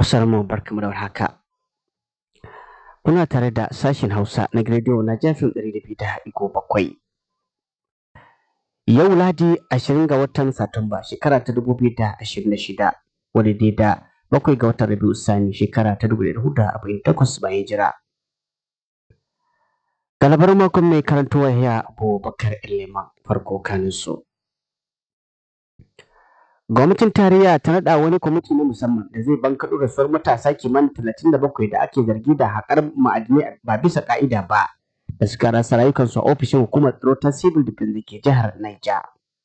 Masu mu barkamu da warhaka. Kuna tare da sashen Hausa na rediyo na jafin ɗari da biyu da ɗigo bakwai. Yau Ladi ashirin ga watan Satumba shekara ta dubu biyu da ashirin da shida wadda dai da bakwai ga watan Rabiu Sani shekara ta dubu da hudu da arba'in takwas bayan jira. Galabar makon mai karantowa ya Abubakar Ilema farko kanin su. Gwamnatin tarayya ta naɗa wani kwamiti na musamman da zai bankaɗo rasuwar matasa kimanin talatin da bakwai da ake zargi da haƙar ma'adinai ba bisa ƙa'ida ba da suka rasa rayukansu a ofishin hukumar tsaro ta civil defense da ke jihar Niger.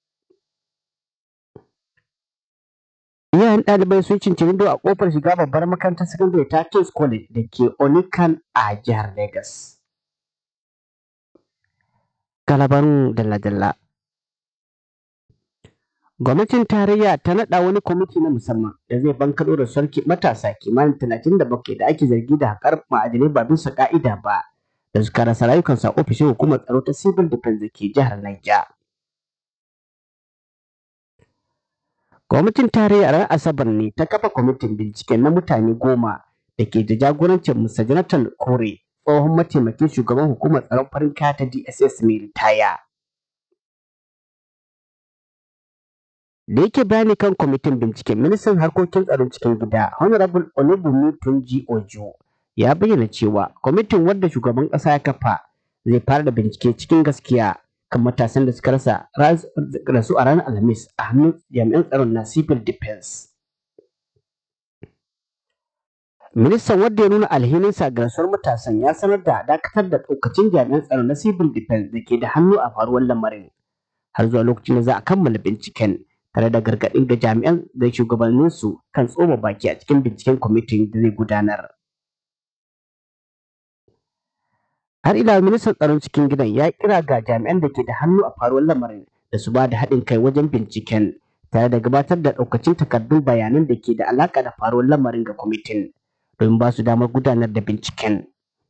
Iyayen ɗalibai sun cincirindo a ƙofar shiga babbar makarantar sakandare ta King's College da ke Onikan a jihar Lagos. Galabarun dalla-dalla. Gwamnatin tarayya ta naɗa wani kwamiti na musamman da zai bankaɗo da sarki matasa kimanin talatin da bakwai da ake zargi da haƙar ma'adinai ba bisa ƙa'ida ba da suka rasa rayukansu a ofishin hukumar tsaro ta civil defense da ke jihar Niger. Gwamnatin tarayya ran Asabar ne ta kafa kwamitin binciken na mutane goma da ke da jagorancin Mr. Jonathan Kore tsohon mataimakin shugaban hukumar tsaron farin kaya ta DSS mai ritaya. da yake bayani kan kwamitin binciken ministan harkokin tsaron cikin gida honorable olubunmi tunji ojo ya bayyana cewa kwamitin wadda shugaban ƙasa ya kafa zai fara da bincike cikin gaskiya kan matasan da suka rasa rasu a ranar alhamis a hannun jami'an tsaron na civil defense ministan wadda ya nuna alhininsa ga rasuwar matasan ya sanar da dakatar da ɗaukacin jami'an tsaron na civil defense da ke da hannu a faruwar lamarin har zuwa lokacin da za a kammala binciken tare da gargaɗin ga jami'an da shugabanninsu kan tsoma baki a cikin binciken kwamitin da zai gudanar. Har ila ministan tsaron cikin gidan ya kira ga jami'an da ke da hannu a faruwar lamarin da su ba da haɗin kai wajen binciken tare da gabatar da ɗaukacin takardun bayanan da ke da alaƙa da faruwar lamarin ga kwamitin domin ba su damar gudanar da binciken.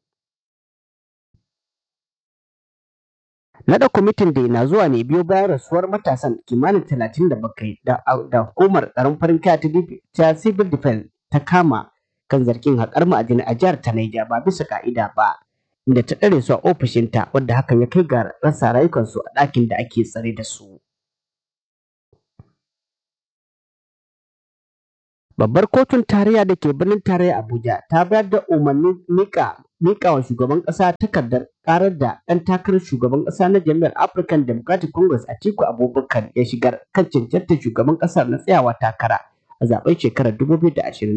Naɗa kwamitin da na zuwa ne biyo bayan rasuwar matasan kimanin talatin da bakwai da hukumar tsaron farin kaya ta civil defense ta kama kan zargin haƙar ma'adinai a jihar ta Niger ba bisa ka'ida ba inda ta ɗare su a ofishinta wadda hakan ya kai ga rasa rayukansu a ɗakin da ake tsare da su. Babbar kotun tarayya da ke birnin tarayya Abuja ta bayar da umarnin mika mika wa shugaban ƙasa takardar ƙarar da ɗan takarar shugaban ƙasa na jami'ar African Democratic Congress Atiku Abubakar ya shigar kan cancantar shugaban ƙasar na tsayawa takara a zaben shekarar 2027.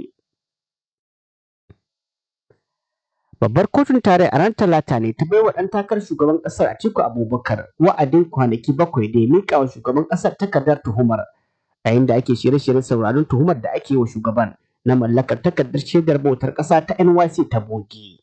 Babbar kotun tarayya a ran talata ne ta bai wa ɗan takarar shugaban ƙasar Atiku Abubakar wa'adin kwanaki bakwai da ya mika wa shugaban ƙasar takardar tuhumar yayin da ake shirye-shiryen sauraron tuhumar da ake yi wa shugaban na mallakar takardar shaidar bautar ƙasa ta NYC ta bogi.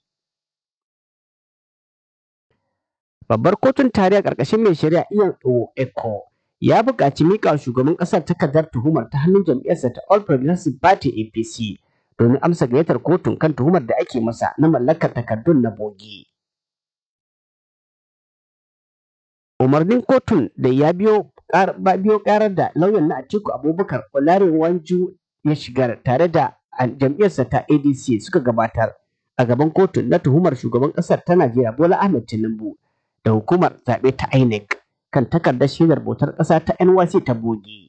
Babbar kotun tarayya ƙarƙashin mai shari'a Ian Eko ya buƙaci miƙa wa shugaban ƙasar takardar tuhumar ta hannun jam'iyyarsa ta All Progressive Party APC domin amsa gayyatar kotun kan tuhumar da ake masa na mallakar takardun na bogi. Umarnin kotun da ya biyo biyo ƙarar da lauyan na Atiku Abubakar Olarewanju ya shigar tare da jam'iyyarsa ta ADC suka gabatar a gaban kotun na tuhumar shugaban ƙasar ta Najeriya Bola Ahmed Tinubu da hukumar zaɓe ta INEC kan takardar shaidar bautar ƙasa ta NYC ta bogi.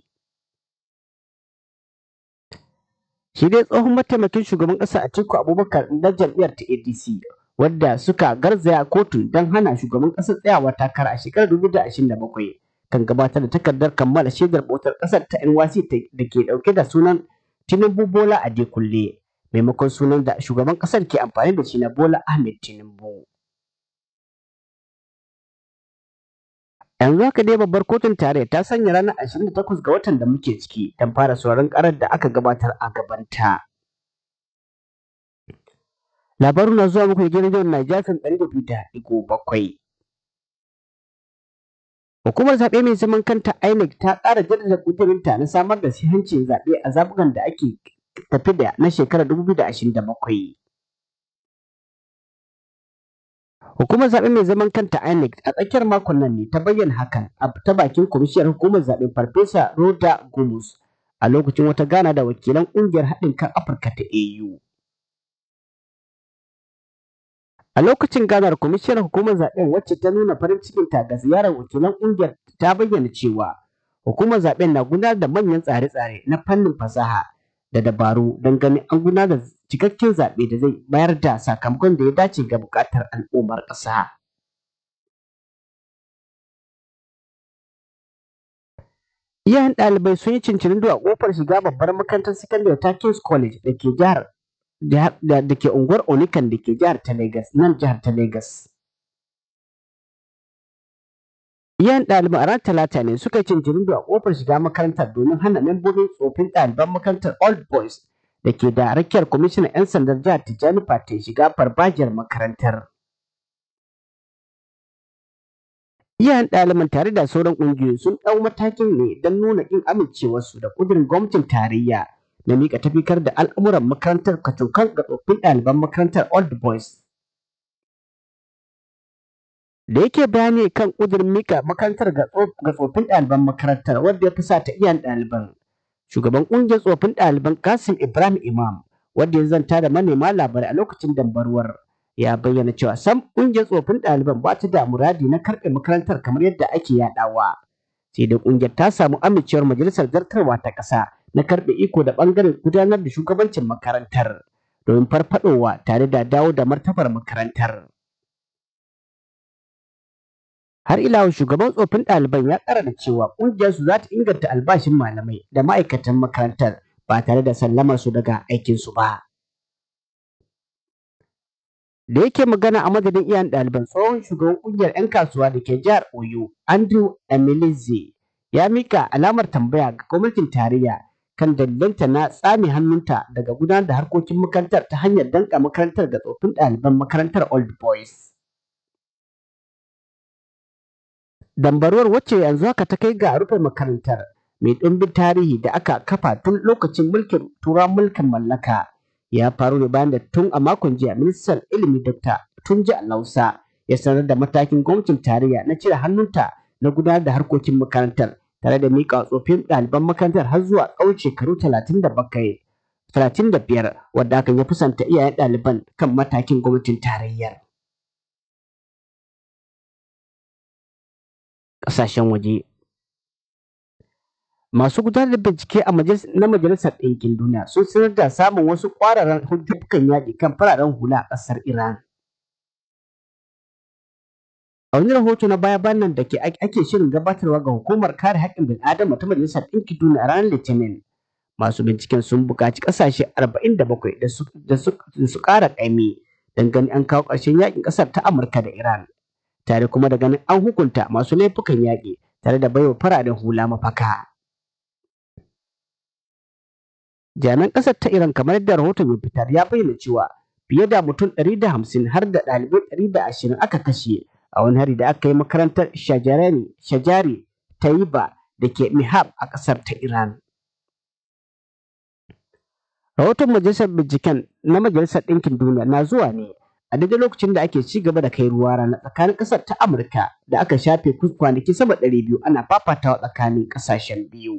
Shi dai tsohon mataimakin shugaban ƙasa Atiku Abubakar na jam'iyyar ta ADC wadda suka garzaya kotun don hana shugaban ƙasar tsayawa takara a shekarar 2027 kan gabatar da takardar kammala shaidar bautar ƙasar ta NYC da ke ɗauke da sunan Tinubu Bola Adekunle maimakon sunan da shugaban ƙasar ke amfani da shi na Bola Ahmed Tinubu. Yanzu haka dai babbar kotun tarayya ta sanya ranar 28 ga watan da muke ciki don fara sauran karar da aka gabatar a gabanta. Labaru na zuwa muku da gidan jihar Najafin ɗari da biyu da ɗigo bakwai. Hukumar zaɓe mai zaman kanta INEC ta ƙara jaddada ƙudurinta na samar da sahihancin zaɓe a zaɓukan da ake tafi da na shekarar 2027. Hukumar zaɓe mai zaman kanta INEC a tsakiyar makon nan ne ta bayyana hakan a ta bakin kwamishiyar hukumar zaɓe Farfesa Roda Gumus a lokacin wata gana da wakilan ƙungiyar haɗin kan Afirka ta AU. A lokacin ganar kwamishinar hukumar zaben wacce ta nuna farin cikinta ga ziyarar wakilan ƙungiyar ta bayyana cewa hukumar zaben na gudanar da manyan tsare-tsare na fannin fasaha da dabaru don ganin an gudanar da cikakken zaɓe da zai bayar da sakamakon da ya dace ga buƙatar al'ummar ƙasa. Iyayen ɗalibai sun yi cincirindo a ƙofar shiga babbar makarantar sakandare ta King's College da ke jihar da ke unguwar Onikan da ke jihar ta Legas, nan jihar ta Legas. Iyayen ɗaliban a ran talata ne suka yi cincirindo a ƙofar shiga makarantar domin hana membobin tsofin ɗaliban makarantar Old Boys da ke da rakiyar kwamishinan 'yan sandan jihar Tijjani Fate shiga farfajiyar makarantar. Iyayen ɗaliban tare da sauran ƙungiyoyi sun ɗau matakin ne don nuna ƙin amincewarsu da ƙudurin gwamnatin tarayya na miƙa tafikar da al'amuran makarantar kacokan ga tsoffin ɗaliban makarantar Old Boys. Da yake bayani kan ƙudurin miƙa makarantar ga tsoffin ɗaliban makarantar wanda ya fi sa ta iyayen ɗaliban. Shugaban ƙungiyar tsofin ɗaliban Kasim Ibrahim Imam wanda ya zanta da manema labarai a lokacin dambarwar. ya bayyana cewa sam ƙungiyar tsofin ɗaliban ba ta da muradi na karɓe makarantar kamar yadda ake yaɗawa. Sai da ƙungiyar ta samu amincewar majalisar zartarwa ta ƙasa na karɓe iko da ɓangaren gudanar da shugabancin makarantar domin farfaɗowa tare da dawo da martabar makarantar. Har ila shugaban tsofin ɗaliban ya ƙara da cewa ƙungiyarsu za ta inganta albashin malamai da ma'aikatan makarantar ba tare da sallamar su daga aikinsu ba. da yake magana a madadin iyayen ɗaliban tsohon shugaban ƙungiyar 'yan kasuwa da ke jihar Oyo, Andrew Emilize, ya mika alamar tambaya ga gwamnatin tarayya kan dalilanta na tsame hannunta daga gudanar da harkokin makarantar ta hanyar danka makarantar ga tsofin ɗaliban makarantar Old Boys. Dambaruwar wacce yanzu haka ta kai ga rufe makarantar mai ɗimbin tarihi da aka kafa tun lokacin mulkin turawan mulkin mallaka. ya faru ne bayan da tun a makon jiya ministan ilimi dr tunji alausa ya sanar da matakin gwamnatin tarayya na cire hannunta na gudanar da harkokin makarantar tare da miƙa tsofin ɗaliban makarantar har zuwa tsawon shekaru talatin da bakwai talatin da biyar wadda hakan ya fusanta iyayen ɗaliban kan matakin gwamnatin tarayyar ƙasashen waje masu gudanar da bincike a na majalisar ɗinkin duniya sun sanar da samun wasu ƙwararren hujjokan yaƙi kan fararen hula a ƙasar iran a wani rahoto na baya bayan nan da ke ake shirin gabatarwa ga hukumar kare haƙƙin bil'adama ta majalisar ɗinkin duniya a ranar litinin masu binciken sun buƙaci ƙasashe 47 da su ƙara ƙaimi don ganin an kawo ƙarshen yaƙin ƙasar ta amurka da iran tare kuma da ganin an hukunta masu laifukan yaƙi tare da baiwa fararen hula mafaka. jami'an ƙasar ta Iran kamar yadda rahoton ya fitar ya bayyana cewa fiye da mutum 150 har da ɗalibai 120 aka kashe a wani hari da aka yi makarantar Shajarani Shajari Taiba da ke Mihab a ƙasar ta Iran. Rahoton majalisar binciken na Majalisar Ɗinkin Duniya na zuwa ne a daidai lokacin da ake ci gaba da kai ruwa rana tsakanin ƙasar ta Amurka da aka shafe kwanaki sama ɗari biyu ana fafatawa tsakanin ƙasashen biyu.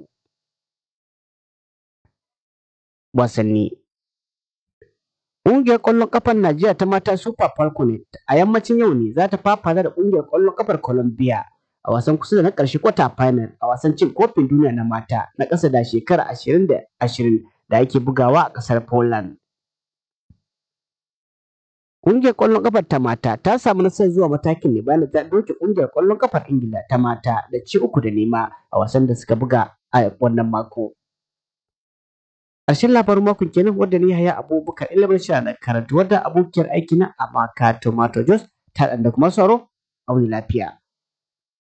wasanni. Ƙungiyar ƙwallon ƙafar Najeriya ta mata Super Falcons a yammacin yau ne za ta fafata da ƙungiyar ƙwallon ƙafar Colombia a wasan kusa da na ƙarshe kwata final a wasan cin kofin duniya na mata na ƙasa da shekara ashirin da ashirin da ake bugawa a ƙasar Poland. Ƙungiyar ƙwallon ƙafar ta mata ta samu nasarar zuwa matakin ne bayan da ta doke ƙungiyar ƙwallon ƙafar Ingila ta mata da ci uku da nema a wasan da suka buga a wannan mako. ƙarshen labarin makon kenan wanda ni haya abubakar ilimin shi da karatu wadda abokiyar aiki na amaka tomato jos ta da kuma sauro a wani lafiya.